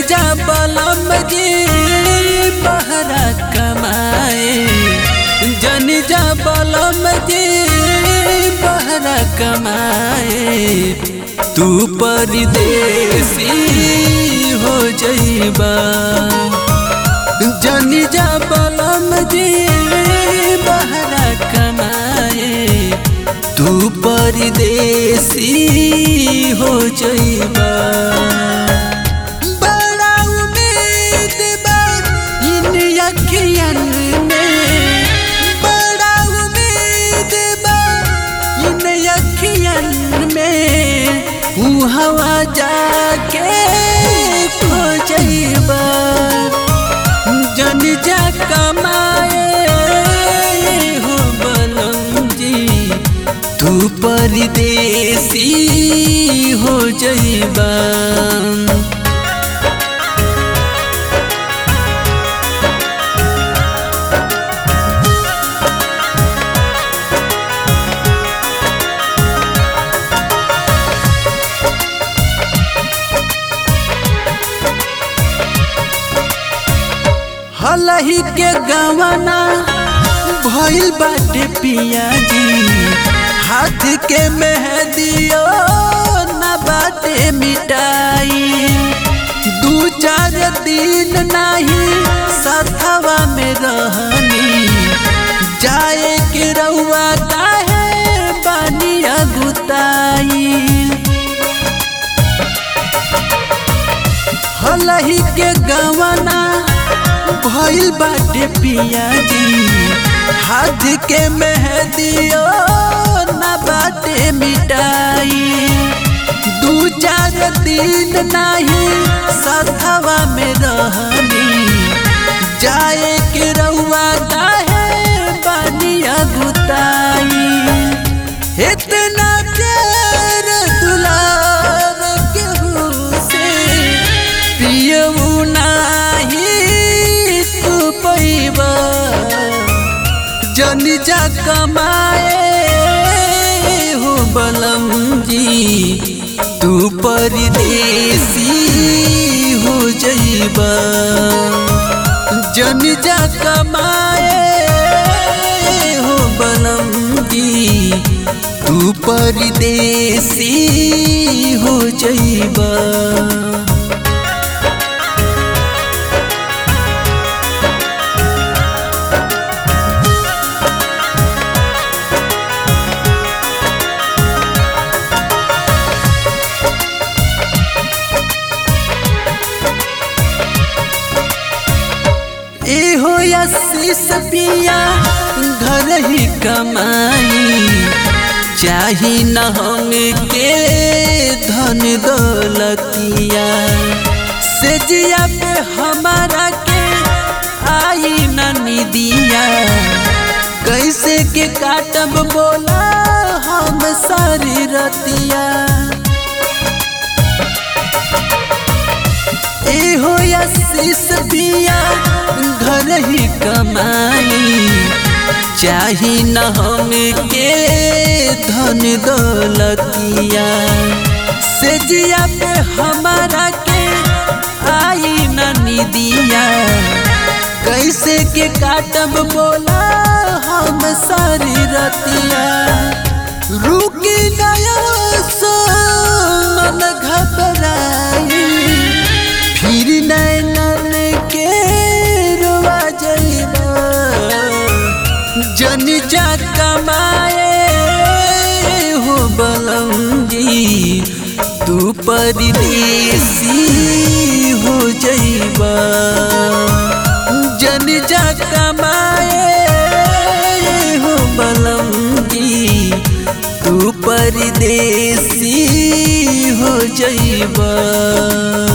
जा बलम जी बहरा कमाए जन जा बलम जी बहरा कमाए तू परदेसी हो जइबा जन जा बलम जी बहरा कमाए तू परदेसी हो जइबा बड़ा उम्मीद बा इन अखियन में बड़ा उम्मीद बा इन अखियन में ऊ हवा जाके खो जइबा जन जा कमाए हो बलम जी तू परदेसी हो जइबा हलही के गवना भइल बाटे पिया जी हाथ के मेहदियो न बाटे मिटाई दू चार दिन नहीं सथवा में रहनी जाए के रउआ काहे बानिया गुताई हलही के गवना भइल बाटे पिया जी हाथ के मेहदियो न बाटे मिटाई दू चार दिन नहीं सथवा में रहनी जाए के रउआ काहे बानिया गुताई इतना प्यार दुलार केहू से पियऊ नाही तू पैबा जन जा कमाए हो बलम जी तू परदेसी हो जइबा जन जा कमाए हो बलम जी तू परदेसी हो जइबा एहो आशीष पिया घर ही कमाई चाही न हम के धन दौलतिया से जिया पे हमारा के आई न निदिया कैसे के काटब बोला हम सारी रतिया एहो आशीष पिया घर ही कमाई चाही न हम के धन दौलतिया से जिया पे हमारा के आई न निदिया कैसे के काटब बोला हम सारी रतिया रुकी नया सो मन घबराई फिर नैनन के रुआ जइबा जन जा कमाए हो बलम जी तू परदेसी हो जइबा जन जा कमाए हो बलम जी तू परदेसी हो जइबा